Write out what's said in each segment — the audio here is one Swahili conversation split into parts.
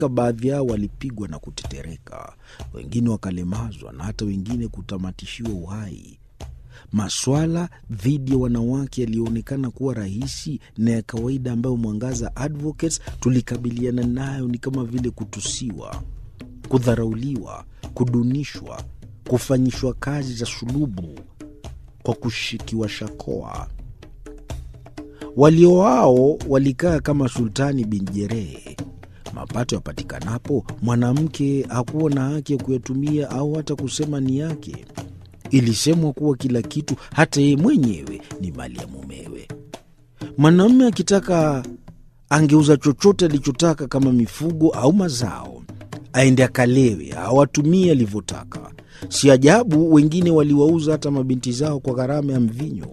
baadhi yao walipigwa na kutetereka, wengine wakalemazwa na hata wengine kutamatishiwa uhai. Maswala dhidi ya wanawake yaliyoonekana kuwa rahisi na ya kawaida ambayo Mwangaza Advocates tulikabiliana nayo ni kama vile kutusiwa, kudharauliwa, kudunishwa, kufanyishwa kazi za sulubu kwa kushikiwa shakoa. Walio wao walikaa kama Sultani bin Jerehe. Mapato yapatikanapo, mwanamke hakuwa na haki ya kuyatumia au hata kusema ni yake. Ilisemwa kuwa kila kitu, hata yeye mwenyewe, ni mali ya mumewe. Mwanamume akitaka angeuza chochote alichotaka, kama mifugo au mazao, aende akalewe au atumie alivyotaka. Si ajabu wengine waliwauza hata mabinti zao kwa gharama ya mvinyo.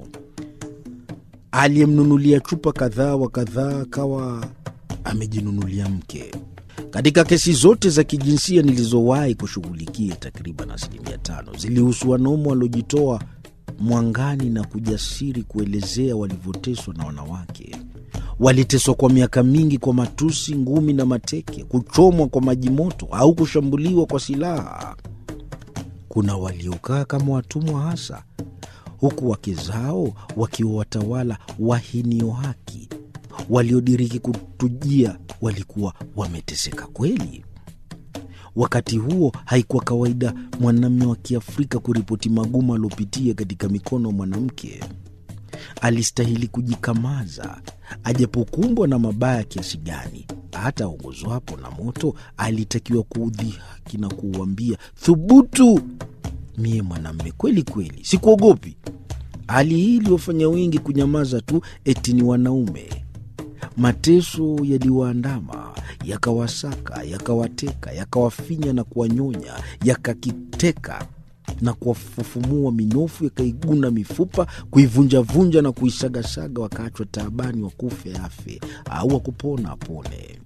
Aliyemnunulia chupa kadhaa wa kadhaa akawa amejinunulia mke. Katika kesi zote za kijinsia nilizowahi kushughulikia, takriban asilimia tano zilihusu wanaume waliojitoa mwangani na kujasiri kuelezea walivyoteswa na wanawake. Waliteswa kwa miaka mingi kwa matusi, ngumi na mateke, kuchomwa kwa maji moto au kushambuliwa kwa silaha. Kuna waliokaa kama watumwa hasa, huku wake zao wakiwa watawala wahinio haki. Waliodiriki kutujia walikuwa wameteseka kweli. Wakati huo haikuwa kawaida mwanamume wa Kiafrika kuripoti magumu aliopitia katika mikono ya mwanamke. Alistahili kujikamaza, ajapokumbwa na mabaya kiasi gani. Hata aongozwapo na moto, alitakiwa kuudhihaki na kuuambia, thubutu, mie mwanamume kweli kweli, sikuogopi. Hali hii iliwafanya wengi kunyamaza tu, eti ni wanaume. Mateso yaliwaandama yakawasaka, yakawateka, yakawafinya na kuwanyonya, yakakiteka na kuwafufumua minofu, yakaiguna mifupa, kuivunjavunja na kuisagasaga, wakaachwa taabani, wakufe afe au wakupona apone.